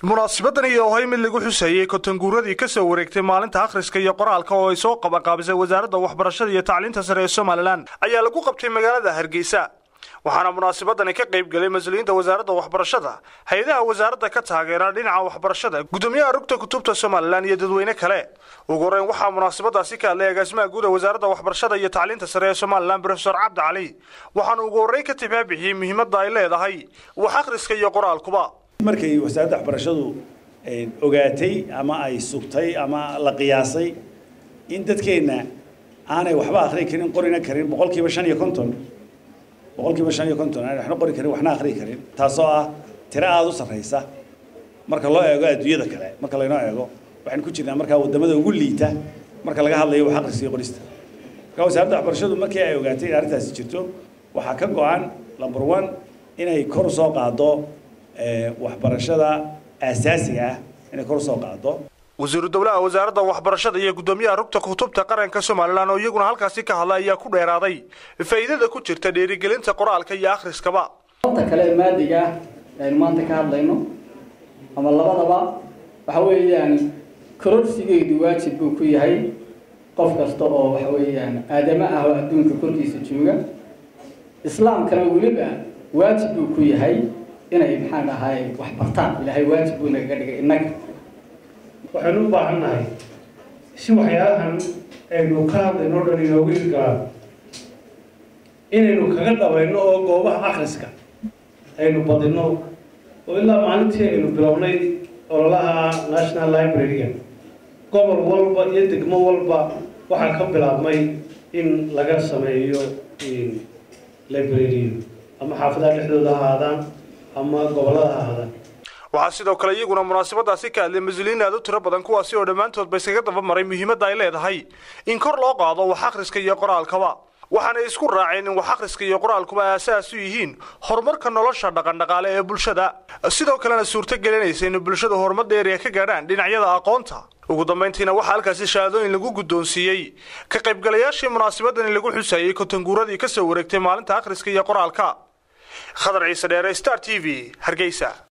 munaasibadan iyo ohay mid lagu xusayey kotanguuradii ka soo wareegtay maalinta akhriska iyo qoraalka oo ay soo qabanqaabisay wasaaradda waxbarashada iyo tacliinta sare ee somalilan ayaa lagu qabtay magaalada hargeysa waxaana munaasabadani ka qayb gelay mas-uuliyiinta wasaaradda waxbarashada hay-adaha wasaaradda ka taageera dhinaca waxbarashada gudoomiyaha rugta kutubta somalilan iyo dadweyne kale ugu horeyn waxaa munaasabadaasi ka hadlay agaasimaha guud ee wasaaradda waxbarashada iyo tacliinta sare ee somalilan brofesor cabdi cali waxaana ugu horreyn ka tibaabixiyey muhiimadda ay leedahay wax akhriska iyo qoraalkuba markay wasaaradda waxbarashadu ogaatay ama ay sugtay ama la qiyaasay in dadkeenna aanay waxba akhri karin qorina karin boqolkiiba shan iyo konton boqolkiiba shan iyo konton aanay waxna qori karin waxna akhri karin taasoo ah tiro aada u sarraysa marka loo eego adduunyada kale marka laynoo eego waxaynu ku jirnaa markaa waddamada ugu liita marka laga hadlayo wax akhriska iyo qorista marka wasaaradda waxbarashadu markii ay ogaatay in arrintaasi jirto waxaa ka go-an number one inay kor usoo qaado waxbarashada aasaasiga ah inay kor usoo qaado wasiiru dowlaha wasaaradda waxbarashada iyo guddoomiyaha rugta kutubta qaranka somalilan oo iyaguna halkaasi ka hadlay ayaa ku dheeraaday faa'iidada ku jirta dhiirigelinta qoraalka iyo akhriskaba ta kale maadiga ah aynu maanta ka hadlayno ama labadaba waxa weeyaan kororsigeedu waajib buu ku yahay qof kasta oo waxa weeyaan aadamo ah oo adduunka korkiisa jooga islaamkana weliba waajib buu ku yahay inay maxaan ahaay wax bartaan ilaahay waajib buu nagaga dhigay innaga waxaynu u baahan nahay si waxyaalahan aynu ka hadlayno o dhan inoogu hirgalaan inaynu kaga dhabayno oo goobaha akhriska aynu badinno oo ilaa maalintii aynu bilownay ololaha national library-ga gobol walba iyo degmo walba waxaa ka bilaabmay in laga sameeyo library ama xaafadaha dhexdooda ha ahaadaan ama gobollada ha ahaadaan waxaa sidoo kale iyaguna munaasabadaasi ka hadlay mas-uuliyiin aad u tiro badan kuwaasi oo dhammaantoodba iskaga daba maray muhiimadda ay leedahay in kor loo qaado wax akhriska iyo qoraalkaba waxaanay isku raaceen in wax akhriska iyo qoraalkuba aasaas u yihiin horumarka nolosha dhaqandhaqaale ee bulshada sidoo kalena suurto gelinaysa in bulshadu horumar dheeriya ka gaadhaan dhinacyada aqoonta ugu dambayntiina waxaa halkaasi shahaadooyin lagu guddoonsiiyey ka qaybgalayaashii munaasabadani lagu xusayey kotanguuradii ka soo wareegtay maalinta akhriska iyo qoraalka khadar ciise dheere star t v hargeysa